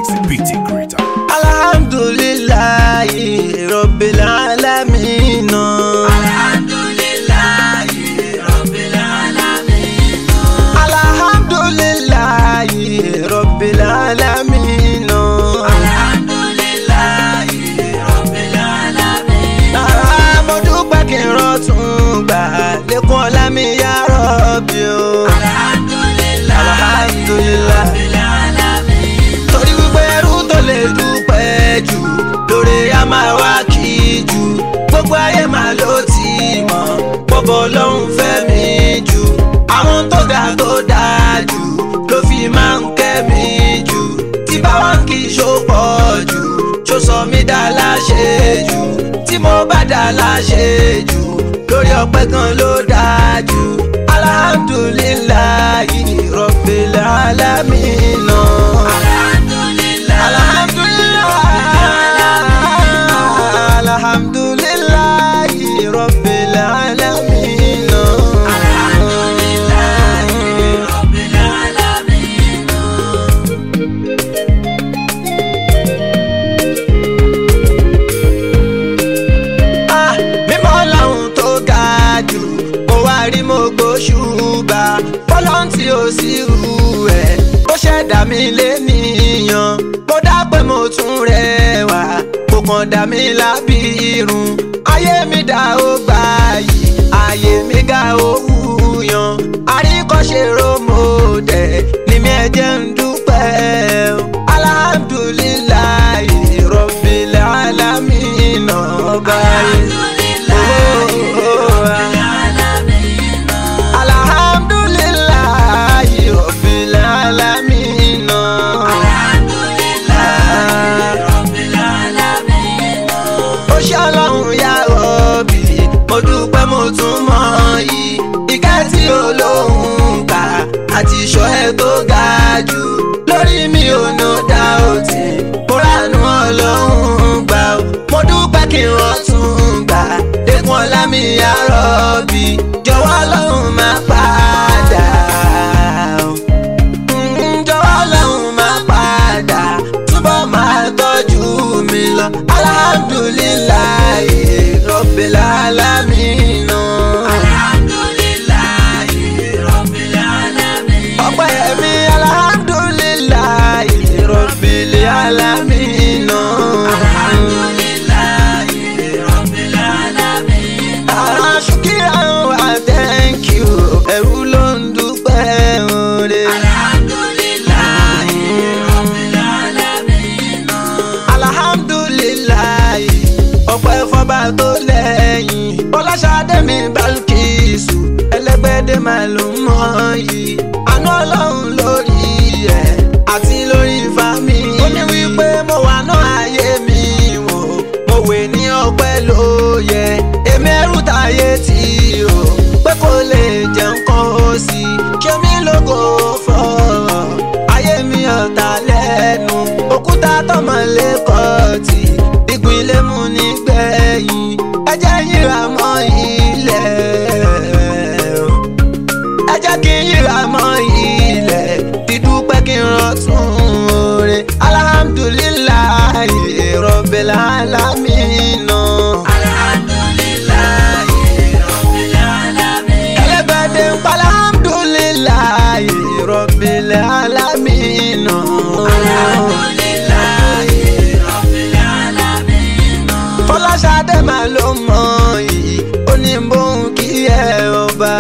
BT Creator. alhamdulilayi rabbil alamin. Alhamdulillahi Rabbil Alamin. alhamdulilayi rabbil alamin. Alhamdulillahi Rabbil Alamin. Ah, mo dúpẹ́ kí n rọ́tún gbà lẹ́kùn ọ̀la mi yá rọ́bì o. Alhamdulillahi Alhamdulillah. Rabbil Alamin. torí wípé ẹrú tó lè dúpẹ́ jù lórí a máa wá kí jù gbogbo ayé máa ló ti mọ̀ bọ́bọ̀ lọ́hùn fẹ́ mi jù àwọn tó ga tó dáa jù ló fi máa ń kẹ́ mi jù tí báwọn kì í ṣó pọ̀ jù ṣó sọ mí dá láṣẹ jù tí mo bá dá láṣẹ jù lórí ọpẹ́ kan ló dáa jù alhamdulillahi rabbil alamin. Alhamdulillahi Rabbil Alamin. Rabbil Alamin. Ah, mímọ́ lọ́hùn tó ga jù mo wá rí mo gbóṣùbà fọlọ́n tí ó sì rú ẹ̀ ó ṣẹ̀dá mi lénìyàn mo dá pé mo tún rẹwà kò kàn dá mi lábí irun ayé mi dá ó gbà yìí ayé mi ga ó wúyan àríkọ́ṣe rómọdé ni mi ẹ jẹ́ ń dúpẹ́ o. alhamdulillahi rabbil alamin ọba yìí. Alhamdulillahi rabbil alamin. ó ṣe ọlọ́run yá rọ̀bì mo dúpẹ́ mo tún mọ̀ yìí ìkẹ́ tí olóhùn kà àti ìṣọ́ ẹ tó ga jù lórí mi ò ná dá òtí mo ránú ọlọ́run gbà ó mo dúpẹ́ kí n rọ́tún gbà dẹ́kun ọlá mi yá rọ̀bì jọ̀wọ́ ọlọ́run máa padà ó. Mm, jọ̀wọ́ ọlọ́run máa padà túbọ̀ máa tọ́jú mi lọ alhamdulillahi rabbil alamin. ọpẹ́ mi alhamdulillahi rabbil alamin. Ah, shukran wa thank you ẹ̀rù ló ń dúpẹ́ oore. alhamdulilayi ọpẹ́ fọba tó lẹ́yìn ọlọ́ṣadé mi balkisu ẹlẹ́gbẹ́dẹ́ máa ló mọ̀ yìí àánú ọlọ́run lórí ẹ̀ àti lórí fami. ó ní wípé mo wà náà ayé mi wò mo wè ní ọpẹ́ ló yẹ èmi ẹrú táyé tí o pé kò lè jẹun kan ó sì ṣe mí lógo fọ́ ayé mi ọ̀tá lẹ́nu òkúta tọmọ lẹ́kọ̀ọ́ tí ìpínlẹ̀ mú nígbẹ̀yìn ẹjẹ́ yíra mọ́ ilẹ̀ ẹ jẹ́ kí n yíra mọ́ ilẹ̀ dídúpẹ́ kí n rọ́tún oore alhamdulillahi rabbil alamin. ẹlẹ́gbẹ̀dẹ̀ ń pa alhamdulillahi rabbil alamin. fọláṣadé máa ló mọ yìí ó ní bóun kí ẹ ọba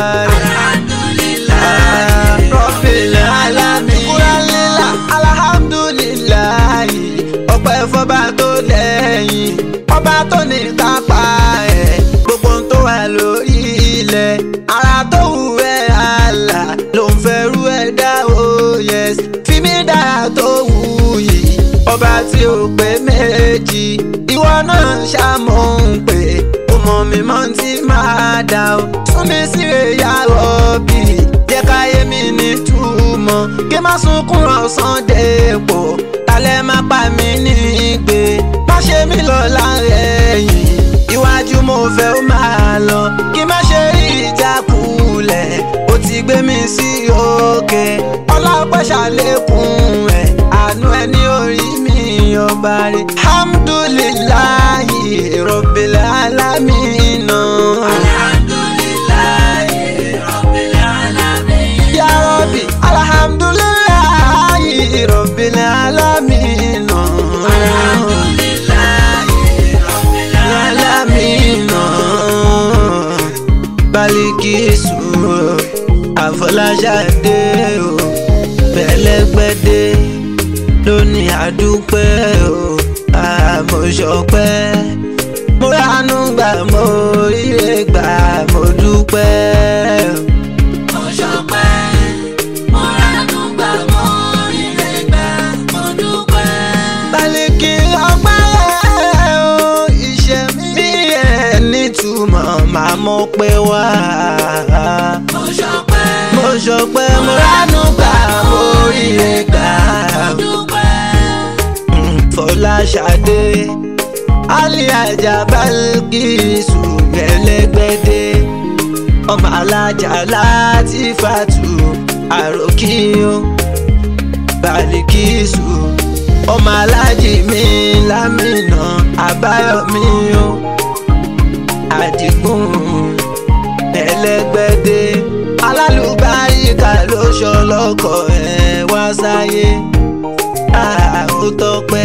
rabbil alamin. kúrẹ́lélà alhamdulillahi ọpẹ́ fọba tó lẹ́yìn ọba tó ní kápá ẹ̀ gbogbo ohun tó wà lórí ilẹ̀ ara tó wù ẹ́ àlà ló ń fẹ́rù ẹ̀ dá òye fi mí dára tó wù yìí ọba tí ó pé méjì ìwọ náà ṣàmọ̀ ń pè ó mọ̀ mi mọ́ tí máa dà ó tún mi sí ẹ̀yà rọ̀bì jẹ́ káyé mi ní túmọ̀ kí má sunkún ọ̀sán dépò talẹ̀ má pa mí nígbè má ṣe mí lọ lárẹ̀yìn iwájú mo fẹ́ ó máa lọ kí má ṣe rí ìjákulẹ̀ ó ti gbé mi sí òkè ọlọ́pẹ́ ṣàlékún ẹ̀ àánú ẹ ní orí mi alhamdulillahi rabbil alamin. Alhamdulillahi Rabbil Alamin. ya rabbi alhamdulillahi rabbil alamin. Alhamdulillahi Rabbil Alamin. alamin. Balikisu Àfọláṣadé o pẹ̀lẹ́gbẹ́dé lónìí àdúpẹ́ o àmọ̀ṣọpẹ́ mo ránú gbà mo ríre gbà mo dúpẹ́ o. Mo ṣọpẹ́, mo ránú gbà, mo ríre gbà, mo dúpẹ́. Bálíkì ọpẹ́ o iṣẹ́ mi ẹ̀ nítumọ̀ máa mọ̀ pé wá. Mo ṣọpẹ́, mo ṣọpẹ́ mo ránú gbà mo ríre gbà. mo dúpẹ́. Fọláṣadé Aliaja Balkisu Ẹlẹ́gbẹ́dé ọmọ alájà láti fàtú àròkíyó Balikisu ọmọ alájì mi lámìnà àbáyọmí o Àdìgún Ẹlẹ́gbẹ́dé alálùbáríkà ló ṣọlọ́kọ̀ ẹ̀ wá sáyé ó tọpẹ́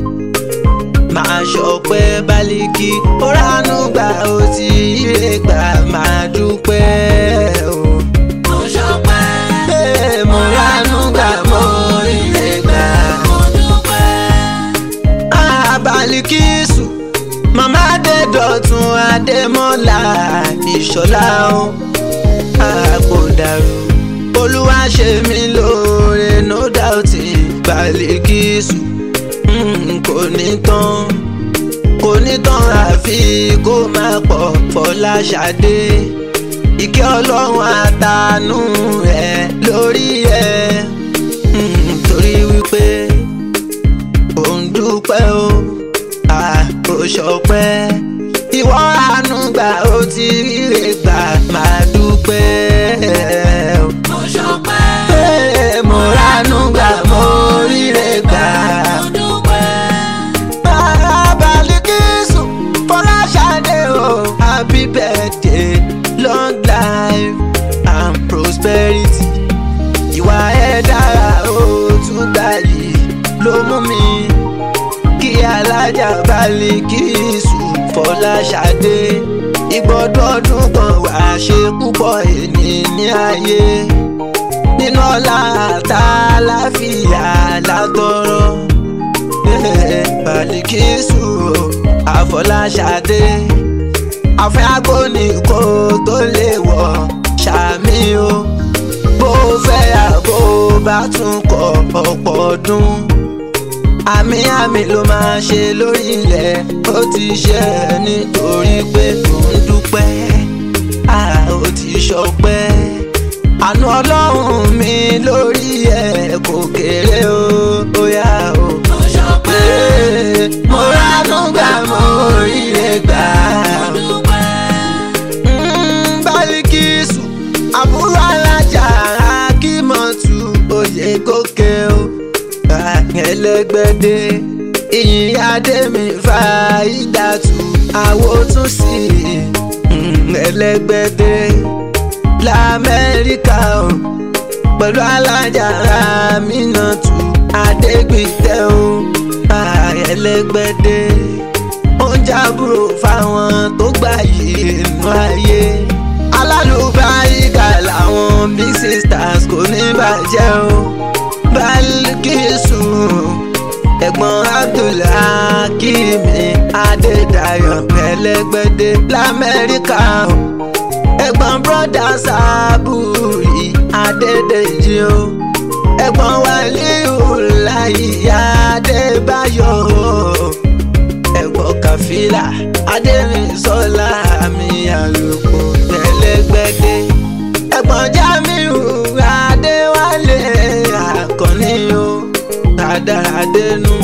máa ṣọpẹ́ Bálíkì ó ránú gbà ó ti ire gbà máa dúpẹ́ o. Mo ṣọpẹ́, Ee, mo ránú gbà mo ire gbà. mo dúpẹ́. Ah, Bálíkísù màmá Adédọ̀tun Adémọ́lá Ìṣọ̀lá o Ah, kò dàrú olúwa ṣe mí lóore no doubt Bálíkísù mm, kò ní tán kò ní tán àfi kó máa pọ̀ Fọláṣadé ìkẹ́ ọlọ́run àtànú ẹ̀ lórí ẹ̀ mm, torí wípé ò ń dúpẹ́ o àkó ṣọpẹ́ ìwọ àánú gbà ó ti ríre gbà máa dúpẹ́ o. Mo ṣọpẹ́, Ee, mo ránú gbà mo ríre gbà. mo dúpẹ́. Bàbá Bálíkísù Fọláṣadé o happy birthday long life and prosperity. Ìwà ẹ̀ dára ó tún gbà yìí ló mú mi kí alájà Bálíkísù Fọláṣadé ìgbọ́dọ̀ ọdún kan wà ṣe púpọ̀ èní ní ayé nínú ọlá àtàláfíà látọrọ Bálíkísù Àfọláṣadé àfẹ́ agbóni kó tó lè wọ̀ ṣàmì o bó fẹ́ àbó bá tún kọ ọ̀pọ̀ ọdún àmì àmì ló máa ṣe lórí ilẹ̀ ó ti ṣe é nítorí pé tó ń dúpẹ́ a ó ti ṣọpẹ́ àánú ọlọ́run mi lórí ẹ̀ kò kéré o bóyá o. Mo ṣọpẹ́, Ee, mo ránú gbà mo ríre gbà. mo dúpẹ́. Mm, Bálíkísù àbúrò alájà akímọ̀tù oyè gòkè o ẹlẹgbẹdẹ ìyìn adémi fa ìdàtú àwo tún sí mm, ẹlẹgbẹdẹ lamẹ́ríkà o pẹ̀lú alájà Aminatu adégbìtẹ́ o ẹlẹgbẹdẹ ó ń jábúrò fáwọn tó gbà yìí nínú ayé alálùbáríkà làwọn big sisters kò ní bàjẹ́ o Bálíkísù ẹ̀gbọ́n Abdulhakimi Adédayọ̀ Ẹlẹ́gbẹ́dé l'Amẹ́ríkà o ẹ̀gbọ́n broda Sábúrì Adédèjì o ẹ̀gbọ́n Wàlíùláyì Adébáyọ̀ o ẹ̀gbọ́n Kàfílà Adérìnsọ́lá mi àlùkò Ẹlẹ́gbẹ́dé ẹ̀gbọ́n Jamiu Adéwálé Àkànní o Àdàràdénú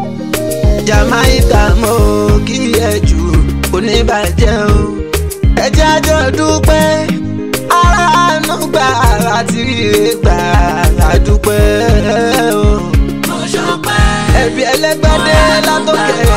Jamaica mo kí ẹ jù oníbàjẹ́ o ẹ jẹ́ àjọ dúpẹ́ aráàánú gbà láti ríre gbà ládùúpẹ́ o Mo ṣọpẹ́, ẹbí ẹlẹ́gbẹ́dé látòkè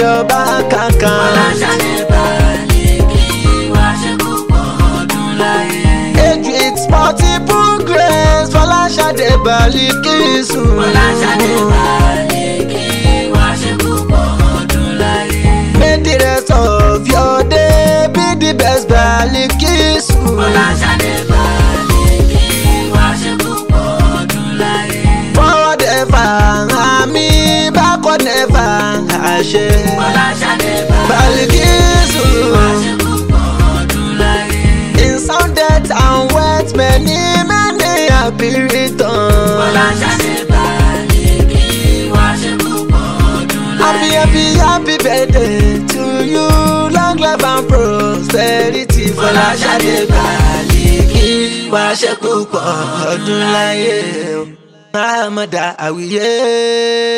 ọba kankan. Fọláṣadé Bàlíkì wá ṣe púpọ̀ ọdún láyé. age with multiple grace Fọláṣadé Bàlíkísù. Fọláṣadé Bàlíkì wá ṣe púpọ̀ ọdún láyé. May the rest of your day be the best Bàlíkísù. Fọláṣadé Bàlíkì wá ṣe púpọ̀ ọdún láyé. forward ever àmì backward never àṣẹ. Fọláṣadé Bàlíkísù. wá ṣe púpọ̀ ọdún láyé. in sound death and wealth many many happy returns. Fọláṣadé Bàlíkì wá ṣe púpọ̀ ọdún Happy, láyé. happy, happy birthday to you. Long life and prosperity. Fọláṣadé Bàlíkì wá ṣe púpọ̀ ọdún láyé. Mahamada Awiye.